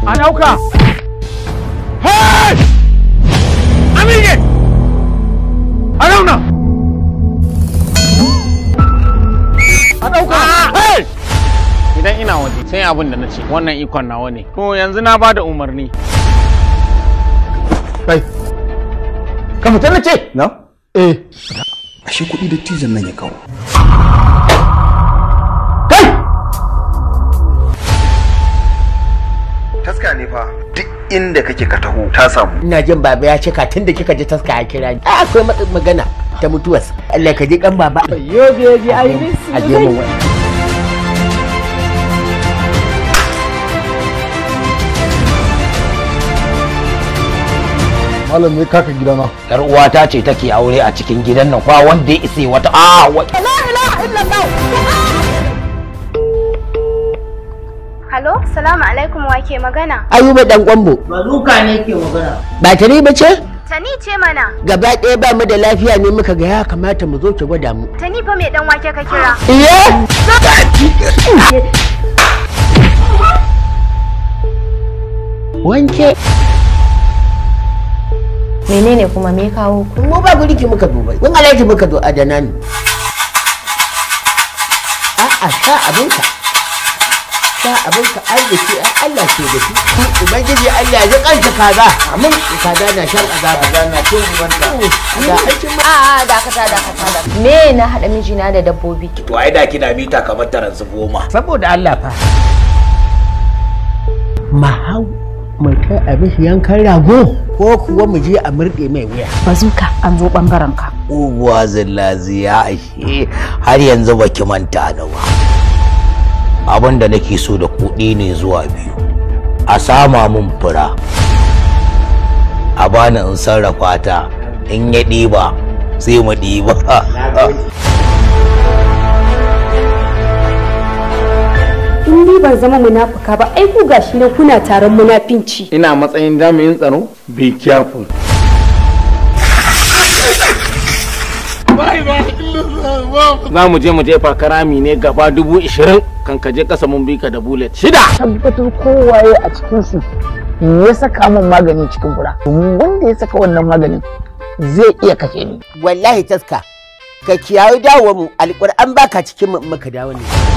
a ɗauka hey amige a zauna a ɗauka hey idan ina waje sai abin da na ce wannan ikon nawa ne to yanzu na bada umarni kai ka fita na ce na eh ashe kuɗi da tijan nan ya kawo kai taska ne fa duk inda kake ka taho ta samu ina jin baba ya cika tun da kika ji taska ya kira ni ai akwai matsin magana ta mutuwas Allah ka ji kan baba Yo baby, I miss a je mun wani malam ne kaka gidana yar uwata ce take aure a cikin gidan nan kwa wanda ya isa wata a wa Halo, salamu alaikum wa ke magana. ayuba dan kwambo Bazuka ne ke magana. ba ta ba ce Tani ce mana. gaba ɗaya ba mu da lafiya ne muka ga ya kamata mu zo ki gwada mu Tani fa mai dan wake ka kira. iya wanke menene kuma me kawo ku mu ba guri ki muka duba mun alaji muka zo adana ne a'a sha abinka sha abinka arziki ai Allah ke da shi ubangiji Allah ya kanta kaza amin kaza na shan azaba kaza na cin ubanta da aikin ma a dakata dakata da me na hada mijina da dabbobi to ai da kina mita kamar taransu goma saboda Allah fa mahau mu kai a mishi yankan rago ko kuwa mu je a murɗe mai wuya Bazuka an zo bangaren ka. uwa zillaziya ashe har yanzu baki manta ni ba abin da nake so da kuɗi ne zuwa biyu a sama mun fura a bani in sarrafa ta in ya ɗiba sai mu ɗiba In ni ban zama munafuka ba, ai ku gashi ne kuna taron munafinci. ina matsayin jami'in tsaro be careful za mu je mu jefa karami ne gaba dubu ishirin kan ka je kasa mun bi ka da bullet shida tabbatar kowaye a cikinsu ya saka min magani cikin fura domin wanda ya saka wannan maganin zai iya kashe ni wallahi taska ka kiyaye dawo mu alƙur'an baka cikin mu in muka dawo ne